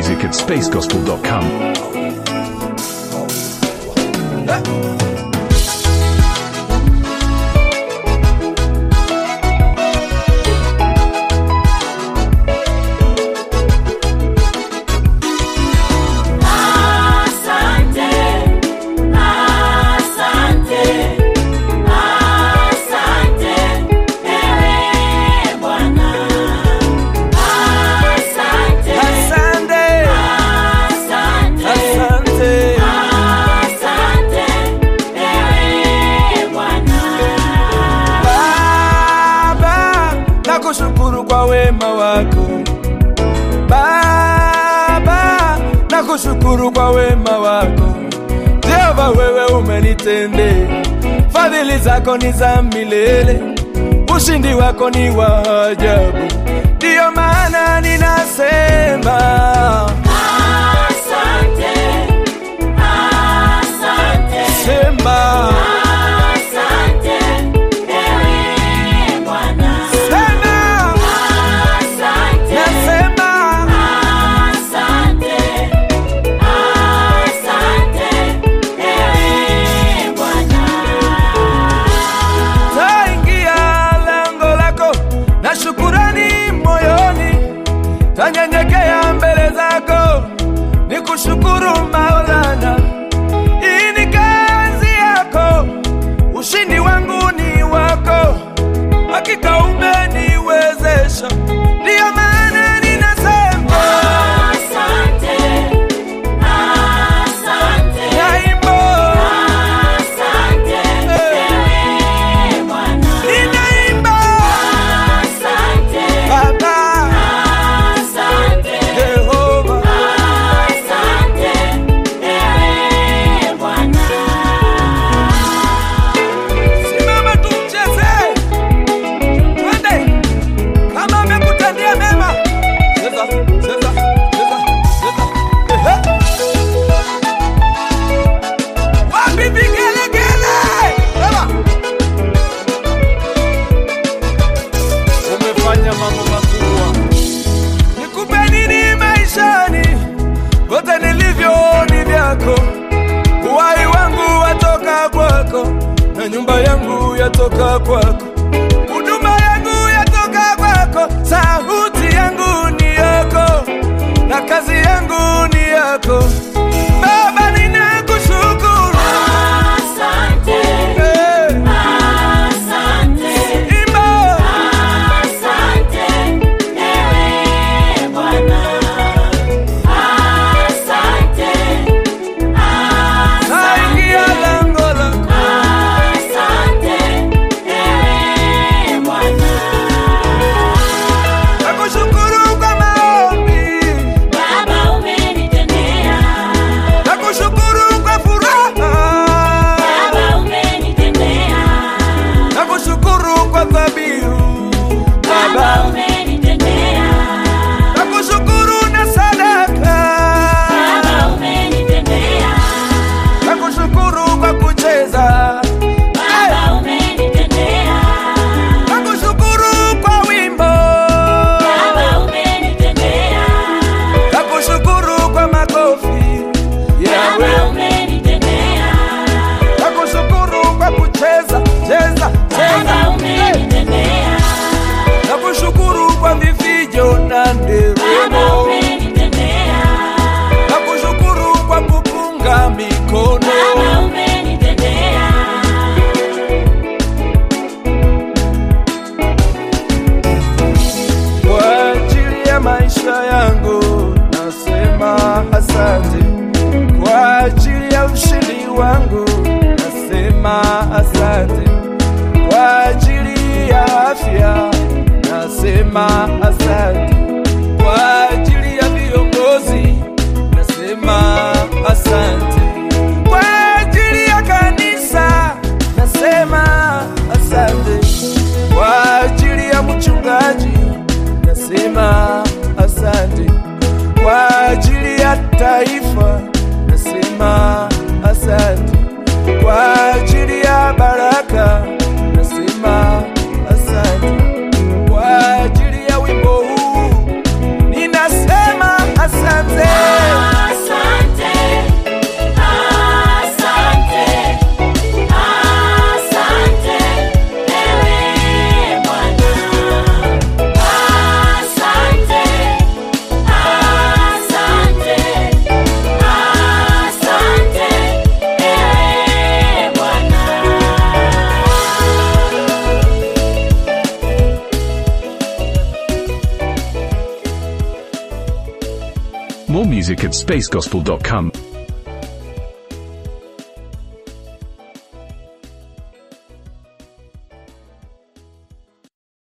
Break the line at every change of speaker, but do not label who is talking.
music at spacegospel.com.
Asante, asante, asante, ewe Bwana. Asante,
Asante,
asante,
asante,
asante, ewe Bwana.
Baba, nakushukuru kwa wema wako. Baba, nakushukuru kwa wema wako. Jehova, wewe umenitendea, fadhili zako ni za milele, ushindi wako ni wa ajabu. Ndiyo maana ninasema
Asante, asante,
sema,
asante, ewe Bwana.
sema,
Asante,
nasema
asante, asante, ewe Bwana.
taingia lango lako na shukurani moyoni, tanyenyekea mbele zako ni kushukuru Maulana. Hii ni kazi yako, ushindi wangu ni wako, hakika umeniwezesha, ndiyo maana ninasema
Asante, asante,
naimba,
asante, ewe Bwana.
ninaimba
Asante,
Baba
asante,
Jehova.
asante, ewe Bwana.
Simama tumcheze, twende kama amekutendea mema. Cheza, cheza, cheza, cheza. Ehe. Wapi vigelegele? Sema. Umefanya mambo makubwa, nikupe nini maishani? Vyote nilivyo ni vyako uhai wangu watoka kwako na nyumba yangu yatoka kwako huduma yangu yatoka kwako sauti yangu ni yako na kazi yangu ni yako baba ninakushukuru
Asante,
Eh,
asante,
imba
asante, ewe Bwana. Asante,
naingia
asante,
lango lako
asante, ewe Bwana.
nakushukuru kwa maombi
Baba umenitendea,
nakushukuru kwa furaha
Baba umenitendea,
nakushukuru kwa dhabihu
Baba
baba
umenitendea,
nakushukuru na sadaka
Baba umenitendea,
nakushukuru kwa kucheza
Baba umenitendea,
nakushukuru kwa wimbo
Baba umenitendea,
nakushukuru kwa makofi
Baba
yawe
umenitendea,
nakushukuru kwa kucheza cheza
Baba
cheza
umenitendea,
nakushukuru kwa vifijo na
Baba
nderemo
umenitendea,
nakushukuru kwa kupunga mikono
Baba umenitendea.
kwa ajili ya maisha yangu nasema asante, kwa ajili ya ushindi wangu nasema asante, kwa ajili ya afya nasema asante, kwa ajili ya viongozi nasema asante, kwa ajili ya kanisa nasema asante, kwa ajili ya mchungaji nasema asante, kwa ajili ya taifa nasema asante, kwa ajili ya baraka nasema asante, kwa ajili ya wimbo huu ninasema asante.
More music at spacegospel.com.